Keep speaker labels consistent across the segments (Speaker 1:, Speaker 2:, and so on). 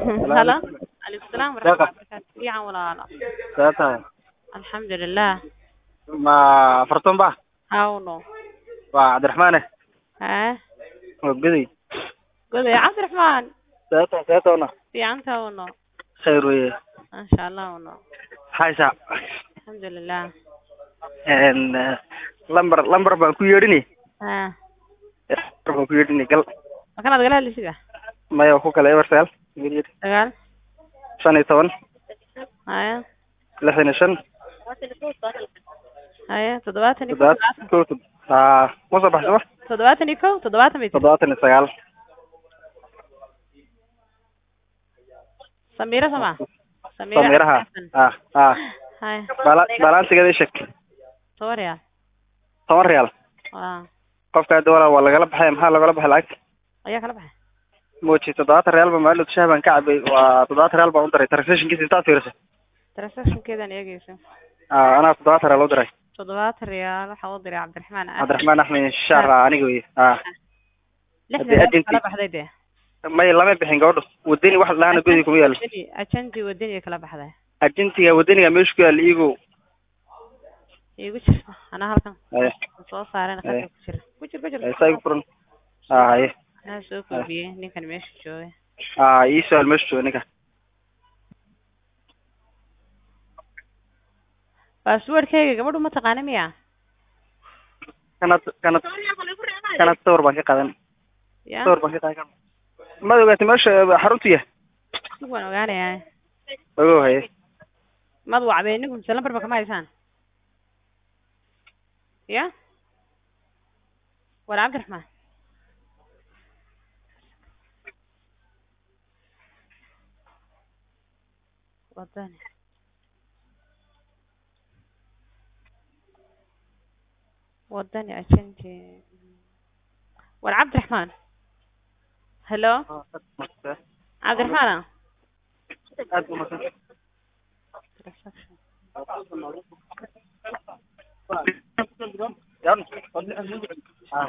Speaker 1: halo alaikum salaam waraxmatullahi wabarakaatu fiican walaalo
Speaker 2: see tahay
Speaker 1: alxamdulilah
Speaker 2: ma fartuun ba
Speaker 1: hawno
Speaker 2: waa cabdiraxmaane
Speaker 1: hee
Speaker 2: waa goday
Speaker 1: goday cabdiraxmaan
Speaker 2: see tahay see tawna
Speaker 1: fiicanta wno
Speaker 2: khayr weye
Speaker 1: masha allah wno
Speaker 2: haysa
Speaker 1: alxamdulilah
Speaker 2: lambar lambar baan ku yeedhini
Speaker 1: ha
Speaker 2: lambar baan ku yeedhini gal
Speaker 1: makanaad gala hadlisida
Speaker 2: maya ku kale eversal
Speaker 1: sagaal
Speaker 2: shan iyo toban
Speaker 1: haya
Speaker 2: lixdan iyo shan
Speaker 1: haya toddobaatan iyo kow
Speaker 2: toddobaatan kow tod- haa ma soo baxsama
Speaker 1: toddobaatan iyo kow toddobaatan bay tiri
Speaker 2: toddobaatan iyo sagaal
Speaker 1: samira sama samira
Speaker 2: samiraha
Speaker 1: xasan.
Speaker 2: ha ha
Speaker 1: haya
Speaker 2: bala balansigeeda ii sheeg
Speaker 1: toban real
Speaker 2: toban real
Speaker 1: waa
Speaker 2: qofka hadda walaa waa lagala baxay maxaa lagala baxay lacagta
Speaker 1: ayaa kala baxay
Speaker 2: moji toddobaatan real ba maalin shaah baan ka cabay waa toddobaatan real baan u diray transactionkiisa intaad fiirisa
Speaker 1: transactionkeedan eegeyso
Speaker 2: aa anaa toddobaatan real u diray
Speaker 1: toddobaatan real waxaa u diray cabdiraxmaan Axmed.
Speaker 2: cabdiraxmaan axmed shaar aa aniga wey ha
Speaker 1: lixdan
Speaker 2: haddii
Speaker 1: real
Speaker 2: agency-
Speaker 1: kala baxday dee
Speaker 2: may lama bixin gabadho wadani wax lahaana godi kuma yaalo
Speaker 1: Wadani- ajanti wadani kala baxday
Speaker 2: agentiga wadaniga meesha ku yaala iyago
Speaker 1: iigu jir anaa halkan
Speaker 2: haye
Speaker 1: soo saareen
Speaker 2: Eh.
Speaker 1: qadka ku jira ku jir ku jir
Speaker 2: haye saa igu furan aa haye
Speaker 1: anaa soo koobiyey ninkan meesha jooga
Speaker 2: aa ii su-aal meesha jooga ninka
Speaker 1: baaswordkayga gabadhu ma taqaana miya
Speaker 2: kanad kanad kanad sawir baan ka qaadan
Speaker 1: ya
Speaker 2: sawir baan ka qaadan maad ogaatay meesha xaruntu yahay
Speaker 1: sig waan ogaanayaa
Speaker 2: ogow haye
Speaker 1: mad wacday inigu mise lambarba kama haysaan ya war cabdiraxmaan wadani wadani ajanti war cabdiraxmaan hello cabdiraxmaan
Speaker 2: aad u masan yan ah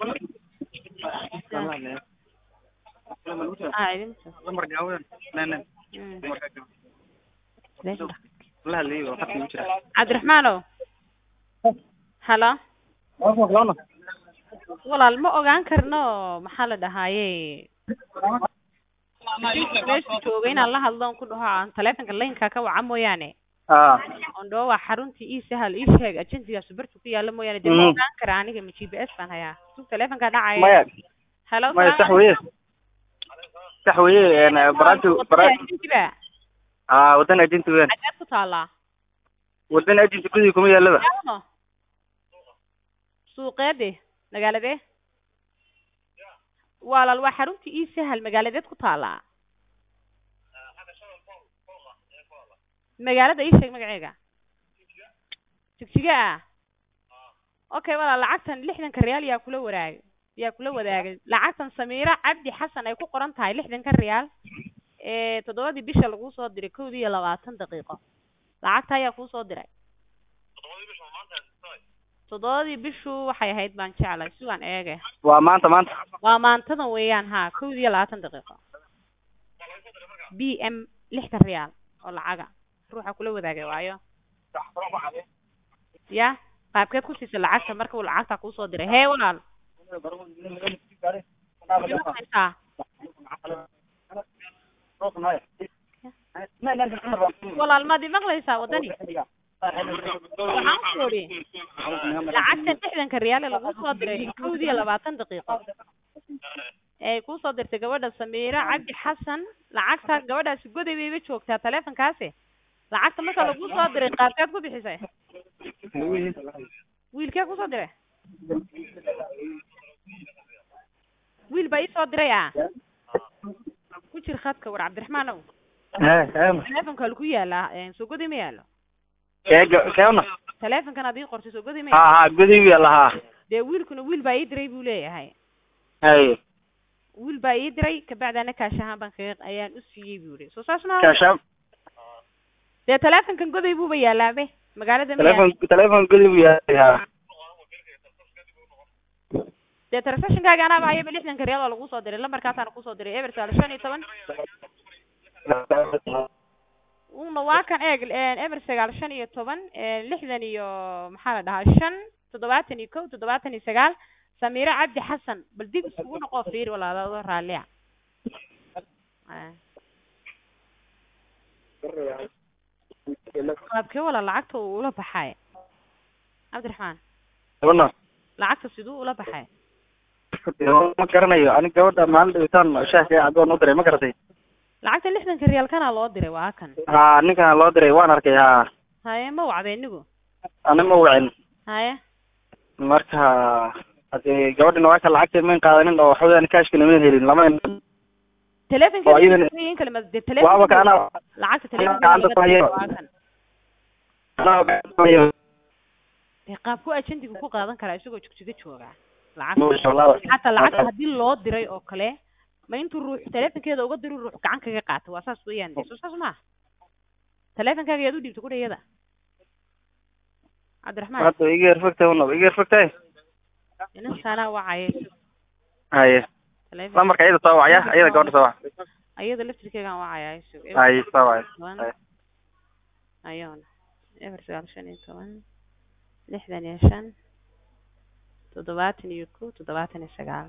Speaker 1: ah idin
Speaker 2: lambar gaawan nanan
Speaker 1: Mm.
Speaker 2: la hadlayay waa qadka igu jira
Speaker 1: cabdiraxmaanow halo walaal ma ogaan karno maxaa la dhahaaye meesha jooga inaan la hadlo on ku dhaho aan taleefonka laynka ka waca mooyaane
Speaker 2: ah
Speaker 1: on dhaho waa xaruntii ii sahal ii sheeg agensigaas bartu ku yaala mooyaane dee ma
Speaker 2: Mm.
Speaker 1: ogaan kara aniga ma g p s baan hayaa sug taleefonka dhacaya
Speaker 2: maya
Speaker 1: halo
Speaker 2: maya sax weye sax weye baranti bara
Speaker 1: agensiba
Speaker 2: ah wadan agenti weyan
Speaker 1: xageed ku taalaa
Speaker 2: wadan agenti gudi kuma yaalaba
Speaker 1: yaano suuqeede magaaladee walaal waa xaruntii ii sahal magaaladeed ku taalaa magaalada ii sheeg magaceega jigjiga ah okay walaal lacagtan lixdanka real yaa kula waraagay yaa kula wadaagay lacagtan samiira cabdi xasan ay ku qoran tahay lixdanka real ee toddobadii bisha lagu soo diray kowdii iyo labaatan daqiiqo lacagta ayaa kuu soo diray toddobadii bishu waxay ahayd baan jeclay sugan eege
Speaker 2: waa maanta maanta
Speaker 1: waa maantadan weeyaan ha kowdii iyo labaatan daqiiqo b m lixdan real oo lacaga ruuxa kula wadaagay waayo ya qaabkeed ku siisay lacagta marka uu lacagta kuusoo diray hee walaal haysaa walaal maad imaqlaysaa wadani waxaan ku ori lacagta lixdanka real ee lagu soo diray kowdii iyo labaatan daqiiqo ee kuusoo dirtay gabadha samiira cabdi xasan lacagta gabadhaasi goday bayba joogtaa taleefonkaasi lacagta marka lagu soo diray qaabkeed ku bixisay wiilkee kusoo diray wiil baa iisoo diray ah ku jir khadka war cabdiraxmaan ow taleefonka halku yaalaa soo goday ma yaalo
Speaker 2: keena
Speaker 1: taleefonkan aad ii qortay soo goday ma
Speaker 2: ha
Speaker 1: yaalo
Speaker 2: ha gudi wiya lahaa
Speaker 1: dee wiilkuna wiil baa ii diray buu leeyahay
Speaker 2: haye
Speaker 1: wiil baa ii diray kabacdi ana kaash ahaan baan kaga ayaan u siiyey buu yihi soo saas ma
Speaker 2: kaashaab
Speaker 1: dee taleefonkan goday buuba yaalaabe magaalada ma yaalo
Speaker 2: telefon telefon gudi wiya ha
Speaker 1: dee transactionkaaga anaaba ayaba lixdanka real oo lagu soo diray lambarkaasaana kusoo diray eber sagaal shan iyo toban una waa kan eeg eber sagaal shan iyo toban lixdan iyo maxaa la dhahaa shan toddobaatan iyo kow toddobaatan iyo sagaal samiire cabdi xasan bal dib iskugu noqoo fiiri walaalaado raalliya qaabkee wala lacagta uu ula baxay cabdiraxmaan
Speaker 2: gabadha
Speaker 1: lacagta siduu ula baxay
Speaker 2: ma garanayo ani gabadha maalin dhibitaan shaahka cadoon u diray ma garatay
Speaker 1: lacagta lixdanka riyaalkana loo diray waa kan
Speaker 2: ha ninkan loo diray waan arkay ha
Speaker 1: haye ma wacday inigu
Speaker 2: ani ma wacin
Speaker 1: haye
Speaker 2: marka hadee gabadhina waa ka lacagta mayn qaadanin oo waxaweyaan kashkina mayn helin lama
Speaker 1: telefonka
Speaker 2: Oo iyadana-
Speaker 1: in kale ma de
Speaker 2: waaba ka
Speaker 1: telefonka
Speaker 2: ana
Speaker 1: lacagta
Speaker 2: gacanta ku
Speaker 1: telefonka
Speaker 2: hayo.
Speaker 1: waa kan
Speaker 2: anaa
Speaker 1: dee qaabku ajendiga ku qaadan karaa isagoo jigjiga jooga lacagta
Speaker 2: masha allah
Speaker 1: xataa lacagta haddii loo diray oo kale ma intuu ruux telefonkeeda uga diro ruux gacan kaga qaata waa saas weeyaan de soo saas maaha telefonkaaga yaad u dhiibta kudha iyada cabdiraxmaan
Speaker 2: hadda iga yarfagtay unaba iga yarfagtay
Speaker 1: ninkaanaa wacaya
Speaker 2: haye
Speaker 1: telefon
Speaker 2: lambarka iyada soo wacya iyada gabadha soo wac
Speaker 1: ayada laftirkeegaan wacaya isug
Speaker 2: haye soo wacya
Speaker 1: toban
Speaker 2: Haye.
Speaker 1: ayona eber sagaal shan iyo toban lixdan iyo shan toddobaatan iyo kow toddobaatan iyo sagaal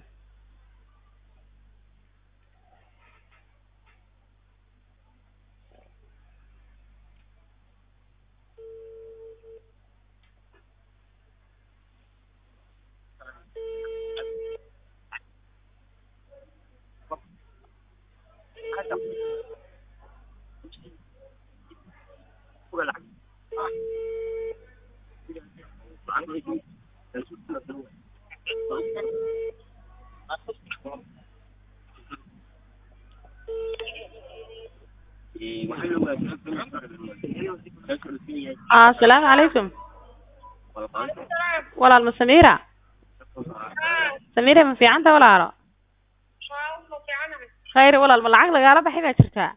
Speaker 1: asalaamu calaykum walaal ma samiira samiira ma fiicanta walaalo khayr walaal ma lacag lagaala baxay baa jirtaa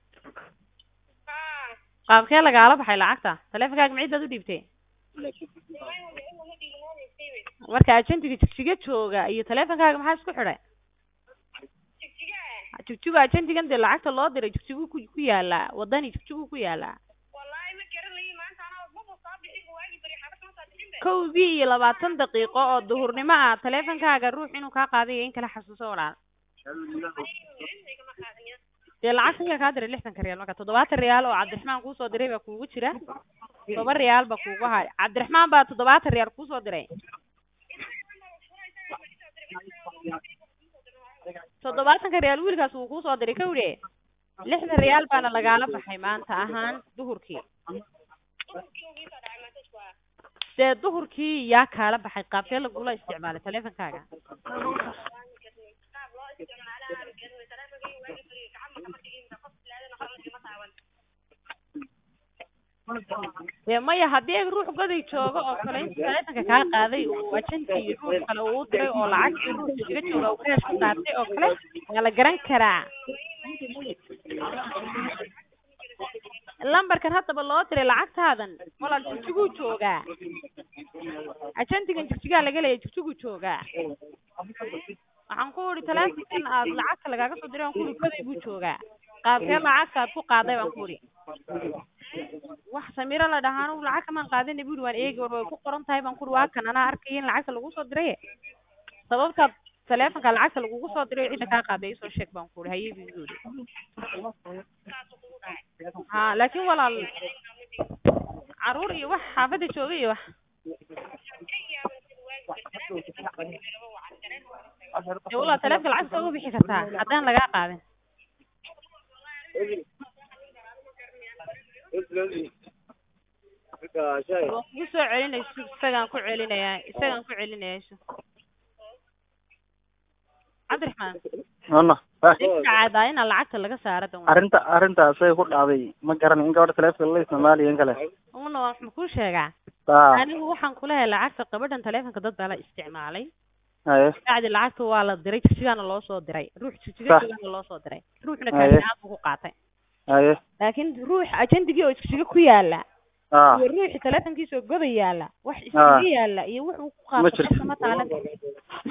Speaker 1: qaabkee lagaala baxay lacagta telefonkaaga macid baad u dhiibtay marka agentiga jigjiga jooga iyo telefonkaaga maxaa isku xidhay jigjiga agentigan dee lacagta loo diray jigjigu ku ku yaalaa wadani jigjigu ku yaalaa kowdii iyo labaatan daqiiqo oo duhurnimo ah telefonkaaga ruux inuu kaa qaaday iyo in kala xasuuso walaal dee lacagta yaa kaa diray lixdanka riyaal marka toddobaatan riyaal oo cabdiraxmaan kuusoo diray baa kuugu jira toban riyaal ba kuugu hay cabdiraxmaan baa toddobaatan riyaal kuusoo diray toddobaatanka riyaal wiilkaas wuu kuusoo diray kawdhe lixdan riyaal baana lagaala baxay maanta ahaan duhurkii dee duhurkii yaa kaala baxay qaabkee lagula isticmaalay telefonkaaga dee maya haddii ay ruux goday joogo oo kale inta telefonka kaa qaaday uu ajanti iyo ruux kale uu u diray oo lacagtii ruux iskaga jooga uu kaash ku qaatay oo kale waa la garan karaa lambarkan haddaba loo diray lacagtaadan walaal jigjiguu joogaa ajantigan jigjigaa laga leeya jigjiguu joogaa waxaan ku idhi telefonkan aad lacagta lagaaga soo diray aan ku idhi goday buu joogaa qaabkee lacagta aad ku qaaday baan ku idhi wax samiro la dhahaa anugu lacag kamaan qaadina buu ihi waan eegi war way ku qoran tahay baan ku idhi waa kan anaa arkaya in lacagta lagu soo diray sababta telefonka lacagta lagugu soo diray cidda kaa qaaday isoo sheeg baan ku idhi haye buu igu idhi ha laakiin walaal caruur iyo wax xaafadda jooga iyo wax dee walaal telefonka lacagta uga bixi kartaa haddaan lagaa qaadin waan kugu soo celinayso isagaan ku celinayaa isagaan ku celinaya isu cabdiraxmaan
Speaker 2: ano
Speaker 1: caadaa inaa lacagta laga saara dan
Speaker 2: arrinta arrintaas ay ku dhacday ma garanay in gabadha telefonka la isticmaalayo in kale
Speaker 1: una waan ma kuu sheegaa
Speaker 2: a
Speaker 1: anigu waxaan kulehay lacagta gabadhan telefonka dad baa la isticmaalay
Speaker 2: haye
Speaker 1: bacdi lacagta waa la diray jigjigaana loo soo diray ruux jigjiga
Speaker 2: Sax.
Speaker 1: joogaana loo soo diray ruuxna
Speaker 2: Haye.
Speaker 1: kaasinaad buu ku qaatay
Speaker 2: haye
Speaker 1: laakiin ruux ajendigii oo jigjiga ku yaala
Speaker 2: a
Speaker 1: iyo ruuxi telefonkiisa oo goda yaala wax
Speaker 2: Ah.
Speaker 1: iskaga yaala iyo wuxuu ku
Speaker 2: Ma
Speaker 1: qaato
Speaker 2: jirto.
Speaker 1: qofka ma taalan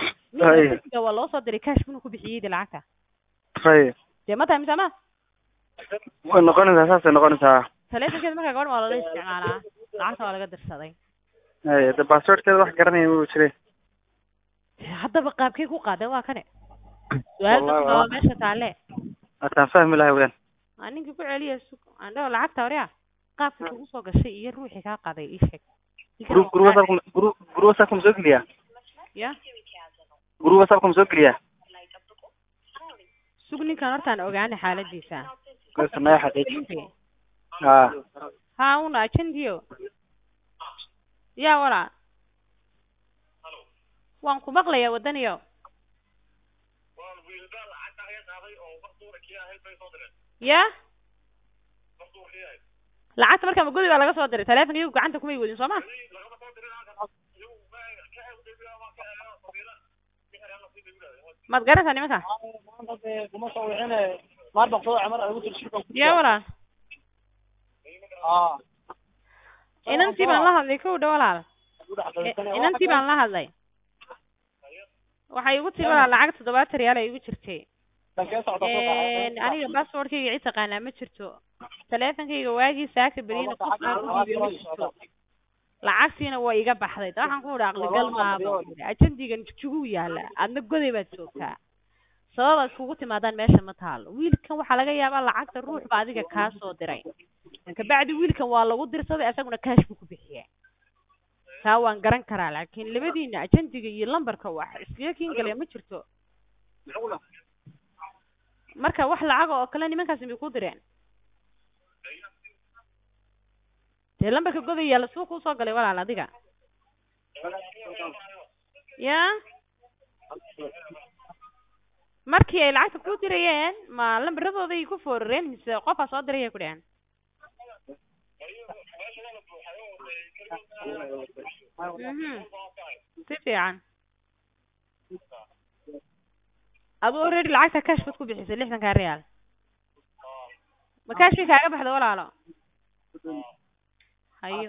Speaker 2: Haye.
Speaker 1: ninka waa loo soo diray cash inuu ku bixiyey dee lacagta
Speaker 2: haye
Speaker 1: dee ma tahay mise ma
Speaker 2: way noqonaysaa saasay noqonaysaa
Speaker 1: taleefankeeda markaa gabadha waa lala isticmaalaa lacagta waa laga dirsaday
Speaker 2: haye de basswordkeeda wax garanaya wuu jire
Speaker 1: haddaba qaabkee ku qaaday waa kane su-aal
Speaker 2: Wallahi
Speaker 1: dadka waa
Speaker 2: waa-
Speaker 1: meesha taalle
Speaker 2: hataan fahmi lahay weyaan
Speaker 1: aa ninkii ku celiya sug aan dhaho lacagta warya qaabkii kugu soo gashay iyo ruuxii kaa qaaday ii sheeg
Speaker 2: guru guru whatsappka guru guru whatsappka ma soo geliyaa
Speaker 1: ya
Speaker 2: guru whatsappka ma soo geliyaa
Speaker 1: sug ninkan hortaan ogaana xaaladiisa
Speaker 2: sanaya xaqiiji
Speaker 1: Ninkii.
Speaker 2: ha
Speaker 1: ha una ajendiyo ya walaa waan ku maqlayaa wadaniyo ya lacagta markaa magodi baa laga soo diray taleefonka iyagu gacanta kumay wadin soo ma maad garanaysaa nimanka ya walaal inantii baan la hadlay kow dha walaal I- inantii baan la hadlay waxay igu tiri walaal lacag toddobaatan riyaal ay igu jirtay aniga basswordkayga cid taqaanaa ma jirto taleefonkayga waagii saaka berina qof aan u dhiibay ma jirto lacagtiina waa iga baxday da waxaan ku idhi aqligal maaba ajendigan jugu yaala adna goday baad joogtaa sababa iskugu timaadaan meesha ma taalo wiilkan waxaa laga yaabaa lacagta ruux ba adiga kaa soo diray kabacdi wiilkan waa lagu dirsaday isaguna kaash buu ku bixiyay taa waan garan karaa laakiin labadiina ajendiga iyo lambarka wax iskaga kiin galaya ma jirto marka wax lacaga oo kale nimankaasi may ku direen dee lambarka goday yaalla suu kuu soo galay walaal adiga ya markii ay lacagta ku dirayeen ma lambaradooday ku foorareen mise qofaa soo diraya ku dheheen mhm si fiican adu already lacagta cash baad ku bixisay lixdankaa real ma cash bay kaaga baxda walaalo hayo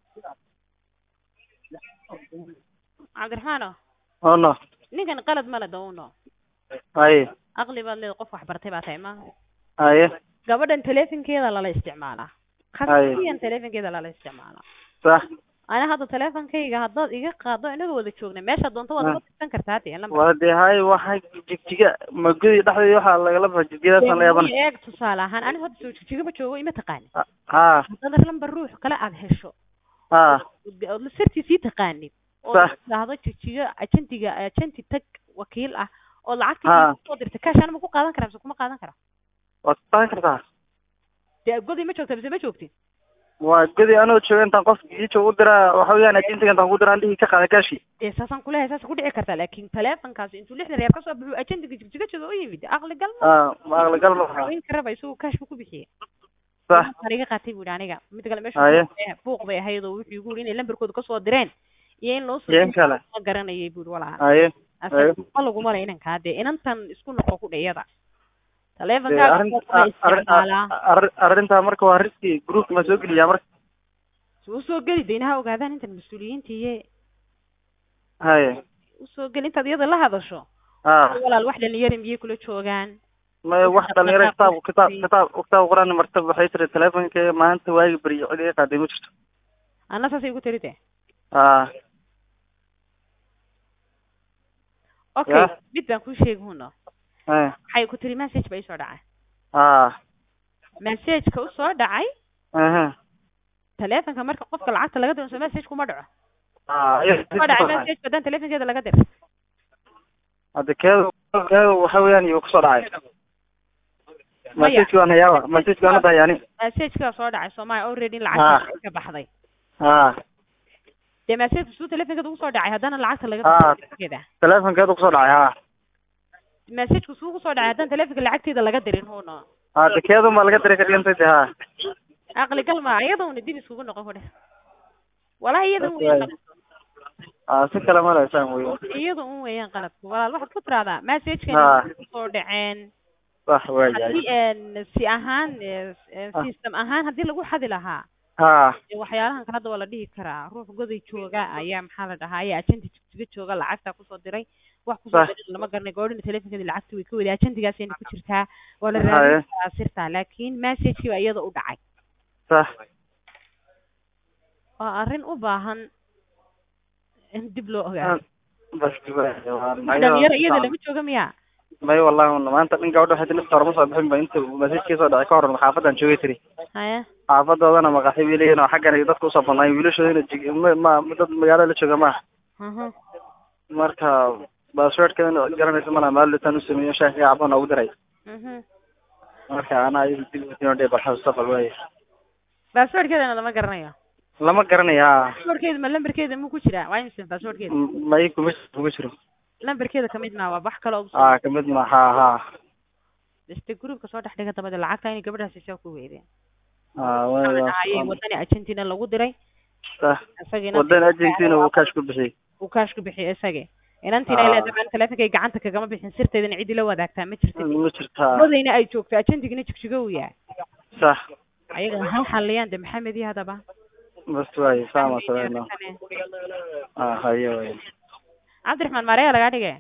Speaker 1: cabdiraxmaano
Speaker 2: ono
Speaker 1: ninkan qalad male dawno
Speaker 2: haye
Speaker 1: aqli baad leeda qof wax bartay baa tahay ma
Speaker 2: haye
Speaker 1: gabadhan telefonkeeda lala isticmaalaa
Speaker 2: Haye.
Speaker 1: khasiyan telefonkeeda lala isticmaalaa
Speaker 2: sax
Speaker 1: ana hadda telefonkayga haddaad iga qaado inaga wada joogna meesha doonto waad
Speaker 2: Ah.
Speaker 1: uga tirsan kartaa dee lambar
Speaker 2: waa dee haye waxay jigjiga magudi dhexdeeda waxaa lagala baxa jigjigadaasaan la yaabana
Speaker 1: eeg tusaale ahaan aniga hadda soo jigjigaba joogo ima taqaanin
Speaker 2: ha
Speaker 1: haddaad lambar ruux kale aad hesho
Speaker 2: ha
Speaker 1: ood sirtiisii taqaanid oo
Speaker 2: Sax.
Speaker 1: dhahdo jijiga ajendiga ajenti tag wakiil ah oo
Speaker 2: Ha.
Speaker 1: lacagtii soo dirta cash anima ku qaadan karaa mise kuma qaadan kara
Speaker 2: waad qaadan kartaa
Speaker 1: dee godi ma joogta mise ma joogtin
Speaker 2: waa gudi anoo jooga intaan qof giijo u diraa waxa weeyaan ajintiga intaan ku diraa dhihi ka qaada kaashi
Speaker 1: dee saasaan kulehay saasa ku dhici kartaa laakin telefonkaasi intuu lixdan reer kasoo baxuu ajendiga jigjiga jooga u yimid aqli gal ma
Speaker 2: ha ma aqligal ma
Speaker 1: in karaba isagu cash buu ku bixiyey
Speaker 2: sax
Speaker 1: Waxaan iga qaatay buu aniga mid kale
Speaker 2: Haye.
Speaker 1: meesha buuq bay ahayd oo wuxuu igu yiri inay lambarkooda kasoo direen iyo in loo
Speaker 2: Iyo in kale.
Speaker 1: ma garanayay buu walaa
Speaker 2: haye
Speaker 1: asaga
Speaker 2: Haye.
Speaker 1: ma laguma le inankaa dee inantan isku noqo ku dhayada
Speaker 2: dee
Speaker 1: taleefonkaaga
Speaker 2: arrin-
Speaker 1: qofka
Speaker 2: arrin-
Speaker 1: isticmaalaa
Speaker 2: arrin- arrintaa marka waa riski groupka ma soo geliyaa marka
Speaker 1: soo usoo geli de inaha ogaadaan intan mas-uuliyiinta iyo
Speaker 2: haye
Speaker 1: usoo geli intaad iyada la hadasho
Speaker 2: ha
Speaker 1: walaal wax dhalinyara miyay kula joogaan
Speaker 2: ma wax dhalinyaro kitaab kitaab kitaab kitaab quraan martaba waxay tiri telefonka maanta waagi beriyo cid iga qaaday ma jirto
Speaker 1: anna saasay igu tiri de
Speaker 2: ha
Speaker 1: okay
Speaker 2: Ya.
Speaker 1: mid baan kuu sheegi huno
Speaker 2: haye
Speaker 1: waxay ku tiri message ba isoo dhacay
Speaker 2: ha
Speaker 1: messageka usoo dhacay
Speaker 2: aha
Speaker 1: taleefonka marka qofka lacagta laga diro so message kuma dhaco
Speaker 2: ha
Speaker 1: kuma dhacay message haddaan taleefonkeeda laga dir
Speaker 2: hadda keedu keedu waxa weeyaan iyo kusoo dhacay
Speaker 1: Maya.
Speaker 2: masajki waan hayaaba masajki waan hadda yani
Speaker 1: messageka soo dhacay soomaaliya already
Speaker 2: Ha.
Speaker 1: lacagta ka baxday
Speaker 2: ha
Speaker 1: dee message suu taleefonkeeda ugu soo dhacay haddana lacagta laga
Speaker 2: Ha.
Speaker 1: diro taleefonkeeda
Speaker 2: telefonkeedu kusoo dhacay ha
Speaker 1: messageka suu kusoo dhacay haddaan taleefonka lacagteeda laga dirin huno
Speaker 2: hadda keedu ma laga diray ka dhigantay de ha
Speaker 1: aqli gal ma iyada una dib iskugu noqon kudhe walahi iyada un weeyaan qaladku
Speaker 2: ha si kale ma leysaan wey
Speaker 1: iyada un weeyaan qaladku walaal waxaad ku tiraahdaa messagekani
Speaker 2: Ha.
Speaker 1: kusoo dhaceen
Speaker 2: sax waayahay
Speaker 1: haddii een si ahaan ee, ee,
Speaker 2: Ah.
Speaker 1: system ahaan haddii lagu xadi lahaa
Speaker 2: ha
Speaker 1: dee waxyaalahan kale hadda waa la dhihi karaa ruux goday jooga ayaa maxaa la dhahaa ayaa agenti jigjiga jooga lacagta kusoo diray wax kusoo
Speaker 2: Sax.
Speaker 1: dirin lama garanay gabadhina telefonkeeda lacagta way ka waday ajantigaasayna ku jirtaa waa la
Speaker 2: Haye.
Speaker 1: raadin karaa sirta laakiin messagekii baa iyada u dhacay
Speaker 2: sax
Speaker 1: waa arrin u baahan in dib loo ogaado
Speaker 2: bas
Speaker 1: dhalinyaro iyada lama jooga miya
Speaker 2: may wallahi un maanta dhin gabadha waxay nafta hore ma soo bixin ba inta masajkii soo dhacay ka hor xaafadan joogay tiri
Speaker 1: haya
Speaker 2: xaafadoodana maqaxi bay leeyihin oo xaggan ay dadka usoo badnaay wiilashoodina jig ma ma dad magaalada la jooga maaha
Speaker 1: Mhm.
Speaker 2: marka baasweerkeedana garanaysa malaha maalitaan u sameeyo shaah iyo cabana ugu diray
Speaker 1: Mhm.
Speaker 2: marka anaa iyada dib utiin dhe bal mustaqbal waay
Speaker 1: passwordkeedana lama garanayo
Speaker 2: lama garanaya
Speaker 1: passwordkeeda ma lambarkeeda ma ku jira waa imse passwordkeeda
Speaker 2: may kuma kuma jiro
Speaker 1: lambarkeeda kamid maa waa wax kale oo
Speaker 2: ah kamid ma ha ha
Speaker 1: iste groupka soo dhex dhiga dabada lacagta inay gabadhaasi saa ku weydeen
Speaker 2: ah
Speaker 1: ayay
Speaker 2: waa
Speaker 1: wadani argentina lagu diray
Speaker 2: sax
Speaker 1: isagina
Speaker 2: wadan argentina uu kaash ku bixiyey
Speaker 1: uu kaash ku bixiyay isagii inantiina
Speaker 2: Ah.
Speaker 1: ilaa dabcan teleefonkay gacanta kagama bixin sirteedana cidii la wadaagtaa ma jirta
Speaker 2: ma jirtaa
Speaker 1: wadayna ay joogto ajentigina jigjigo uu yahay
Speaker 2: sax
Speaker 1: ayaga hal xaliyaan de maxamed iyo hadaba
Speaker 2: bas waay saama sameeyno ah hayo waay
Speaker 1: cabdiraxmaan mareya lagaa dhigay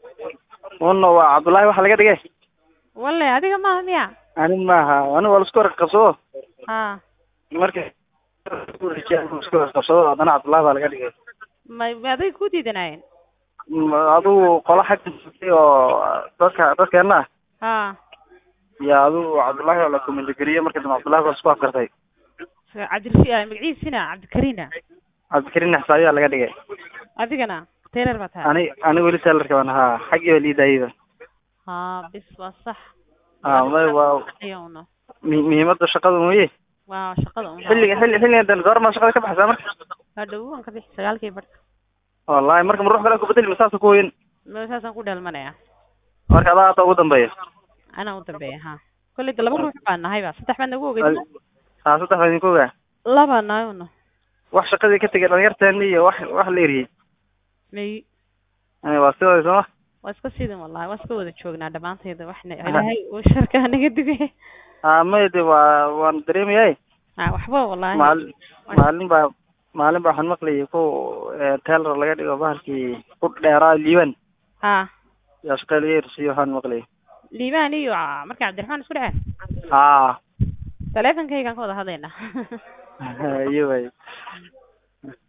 Speaker 2: uno waa cabdullaahi waxa laga dhigay
Speaker 1: walle adiga maaha miya
Speaker 2: ani maaha ani waa lasku warqabsado
Speaker 1: ha
Speaker 2: marka isku warqabsado haddana cabdullaahi baa laga dhigay
Speaker 1: ma ma aday ku diidanaayeen
Speaker 2: Ma- adigu qola xagga joogtay oo dadka dadkeena
Speaker 1: ha
Speaker 2: iyo adigu cabdullaahi oo la kumindageliye marka dambe cabdullaahi baa isku afkartay
Speaker 1: cabdirasi magaciisina cabdikariina
Speaker 2: cabdikariin xisaabiyaa laga dhigay
Speaker 1: adigana taylor baa tahay
Speaker 2: ani ani weli telarka baan ahaa xaggii baa liidaayada
Speaker 1: ha bis waa sax
Speaker 2: ah may waa
Speaker 1: ayawna
Speaker 2: mi- muhiimada shaqada mooye
Speaker 1: waa shaqada un
Speaker 2: xilliga xilli xilligan dan goormaa shaqada ka baxaysaa marka
Speaker 1: waa dhow waan ka bixi sagaalkii barka
Speaker 2: wallahi marka ma ruux kale ku bedeli masaasa ku hoyin
Speaker 1: ma saasaan ku dheelmanaya
Speaker 2: marka adaa hata ugu dambeeya
Speaker 1: anaa u dambeeya ha kolley de laba ruux baan nahayba saddex baad nagu ogeyd
Speaker 2: haa saddex baa idinku ogaa
Speaker 1: laba nahayuna
Speaker 2: wax shaqadii ka tegay dhalinyarteeni iyo wax wax la eriyey
Speaker 1: may
Speaker 2: Eh, waa sidooda sooma
Speaker 1: waa iska sidin wallahi waa iska wada joognaa dhammaanteeda waxna ilaahay uu sharka naga digay
Speaker 2: ah may de waa waan dareemayay
Speaker 1: ha waxba wallahi
Speaker 2: maalin maalin baa maalin baa waxaan maqlayay ku tailor laga dhigo bahalkii ku dheeraa liiban
Speaker 1: ha
Speaker 2: yaa shaqada laga ersiiyo waxaan maqlayay
Speaker 1: liibaan iyo ah, marka cabdiraxmaan isku dhaceen
Speaker 2: haa
Speaker 1: taleefonkaygaan ka wada hadlaynaa
Speaker 2: iyo way